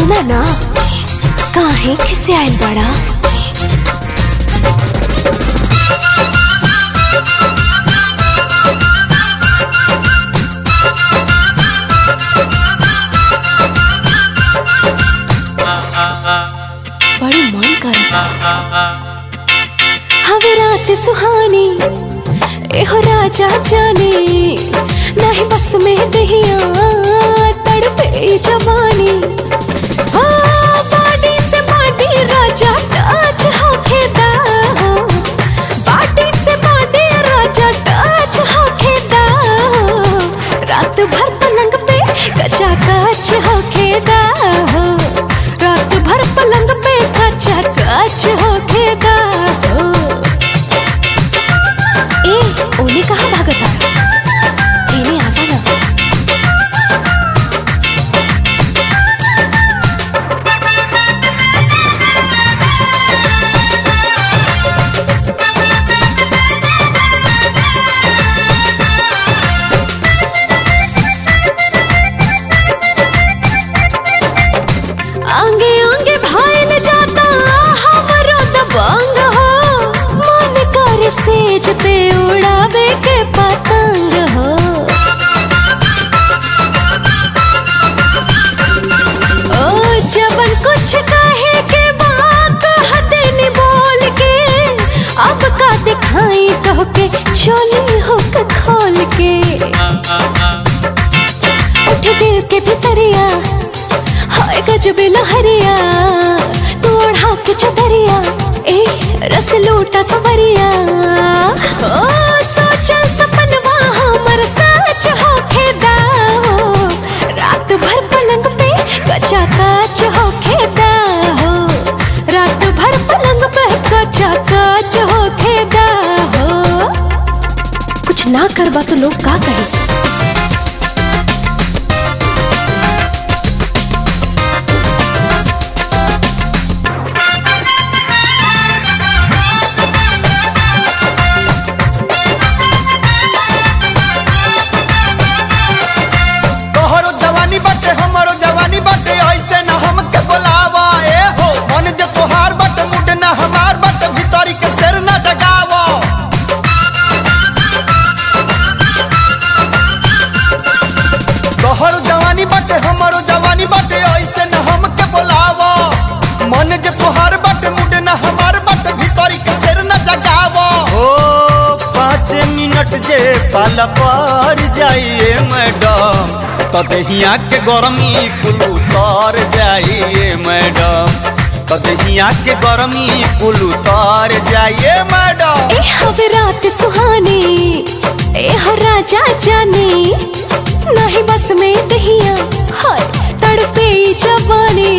सुना ना काहे खिसे आइल बड़ा बड़ी मन करता हवे रात सुहानी एहो राजा जाने नहीं बस में दहिया तड़पे जवानी हाँ, बाडी से बाडी राजा टच होखेदा बाडी से बाडी राजा टच होखेदा रात भर पलंग पे कचा कच होखेदा रात भर पलंग पे कचा कच होखेदा ए ओने कहाँ भागता एने आवा ना आंगे आंगे भाईल जाता हमरो दबंग हो मन कर सेज पे उड़ावे के पतंग हो ओ जबन कुछ कहे के बात हदेनी बोल के अब का दिखाई तो के चोली हुक खोल के उठ दिल के भितरिया हाय गजब लहरिया तू ओढ़ा के चदरिया ए रस लूटा सवरिया ओ सोचल सपनवा हमर सच होखे दाओ रात भर पलंग पे कचा काच होखे दाओ रात भर पलंग पे कचा काच होखे दाओ कुछ ना करबा तो लोग का कहे तोहरो जवानी बाटे हमरो जवानी बाटे ऐसे न हमके बोलावा ए हो मन जे तोहार बाटे मुड न हमार बाटे भीतरी के शेर न जगावा तोहरो जवानी बाटे हमरो जवानी बाटे ऐसे न हमके बोलावा मन जे तोहार बाटे मुड न हमार बाटे भीतरी के शेर न जगावा ओ पाँच मिनट जे पाल पर जाइए मैडम तो दहिया के गरमी कुल उतर जाइए मैडम तो दहिया के गरमी कुल उतर जाइए मैडम ए हवे रात सुहानी ए हो राजा जानी नहीं बस में दहिया हाय तड़पे ई जवानी